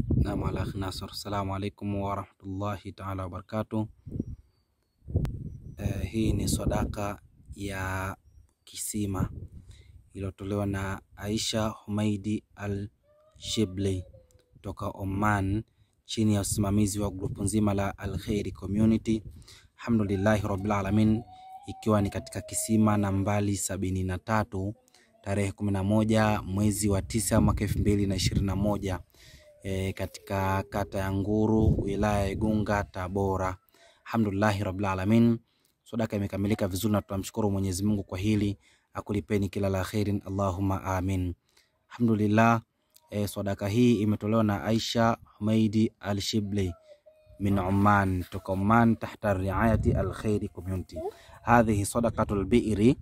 Naam, ala akhi Nasr, assalamu alaikum warahmatullahi taala wabarakatuh. Eh, hii ni sadaka ya kisima iliyotolewa na Aisha Humaidi Al Shibli kutoka Oman chini ya usimamizi wa grupu nzima la Al Khairi Community. Alhamdulillahi rabbil alamin, ikiwa ni katika kisima nambali sabini na tatu tarehe kumi na moja mwezi wa tisa mwaka elfu mbili na ishirini na moja e, katika kata ya Nguru wilaya ya Igunga Tabora. Alhamdulillahi rabbil alamin, sadaka imekamilika vizuri na tunamshukuru Mwenyezi Mungu kwa hili, akulipeni kila la khairin, Allahumma amin. Alhamdulillah. E, sadaka hii imetolewa na Aisha Humaidi Al Shibli min Oman, toka Oman tahta riayati Al Khairi Community. Hadhihi sadaqatul bi'ri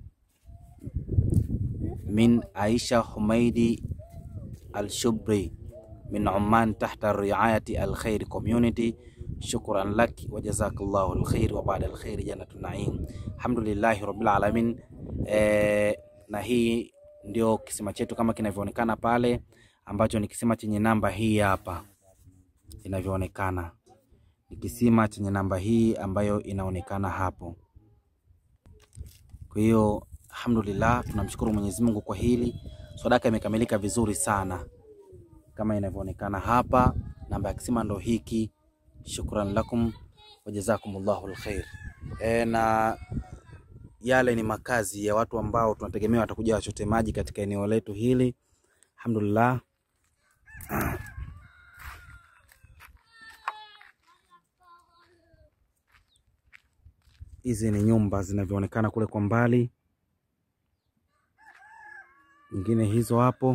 min Aisha Humaidi Al Shibli min Oman tahta riayati Al Khairi Community. Shukran laki wa jazakallahu alkhair wa baada alkhair jannatun naim. Alhamdulillahi rabbil alamin. E, na hii ndio kisima chetu kama kinavyoonekana pale ambacho ni kisima chenye namba hii hapa inavyoonekana, ni kisima chenye namba hii ambayo inaonekana hapo. Kwa hiyo alhamdulillah, tunamshukuru Mwenyezi Mungu kwa hili, sadaka imekamilika vizuri sana kama inavyoonekana hapa. Namba ya kisima ndo hiki. Shukran lakum wa jazakumullahu alkhair. E, na yale ni makazi ya watu ambao tunategemea watakuja wachote maji katika eneo letu hili. Alhamdulillah. Hizi ni nyumba zinavyoonekana kule kwa mbali, nyingine hizo hapo.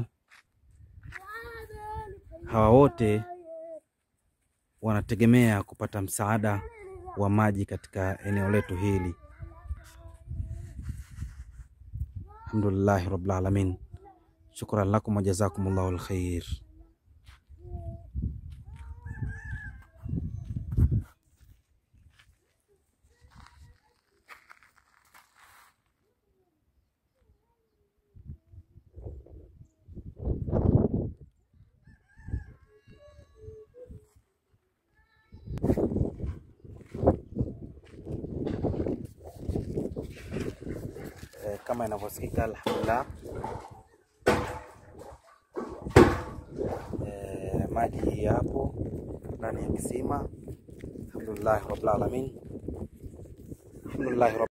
Hawa wote wanategemea kupata msaada wa maji katika eneo letu hili. Alhamdulillahi rabbil alamin, shukran lakum wa jazakumullahu alkhair. E, kama inavyosikika alhamdulillah. E, maji hii hapo ndani ya kisima. Alhamdulillahi rabbil alamin, alhamdulillahi